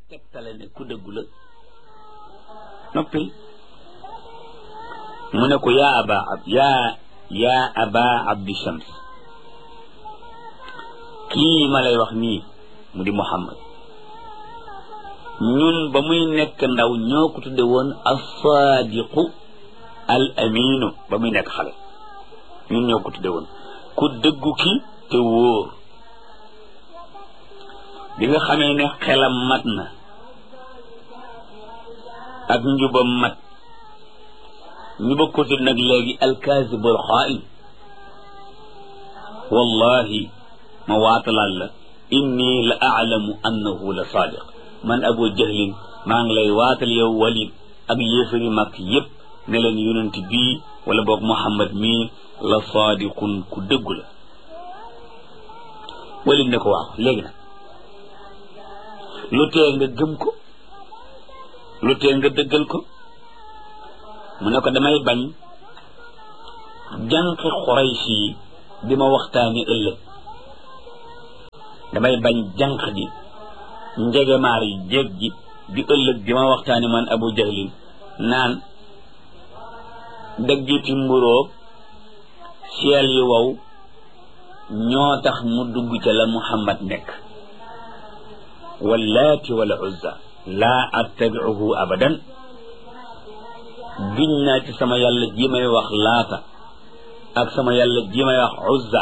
tegtale ne ku dëggu la noppil mu ne ko yaa aba ab yaa yaa aba abdi shams kii ma lay wax nii mu di muhammad ñun ba muy nekk ndaw ñoo ko tudde woon as-saadiqu al aminu ba muy nekk xale ñun ñoo ko tudde woon ku dëggu ki te wóor bi nga xamee ne xelam mat na ak njubam mat ñu ba ko tudd nag léegi alkaasibul xaa'in wallahi ma waatalaal la inni la aalamu annahu la saadiq man abu jahlin maa ngi lay waatal yow walid ak yéefari mag yépp ne leen yonent bii wala boog muhammad mii la saadiqun ku dëggu la walid ne ko waaw léegi nag lu tee nga gëm ko lu tee nga dëggal ko mu ne ko damay bañ jànqi xuraysh yi di ma waxtaani ëllëg damay bañ jànq ji njegemaar yi jéeg ji di ëllëg di ma waxtaani man abu jahlin naan daggiti mburoog seel yi wow ñoo tax mu dugg ca la muhammad nekk wallaati wala uzza laa attabiuhu abadan giñ naa ci sama yàlla ji may wax laata ak sama yàlla ji may wax uzza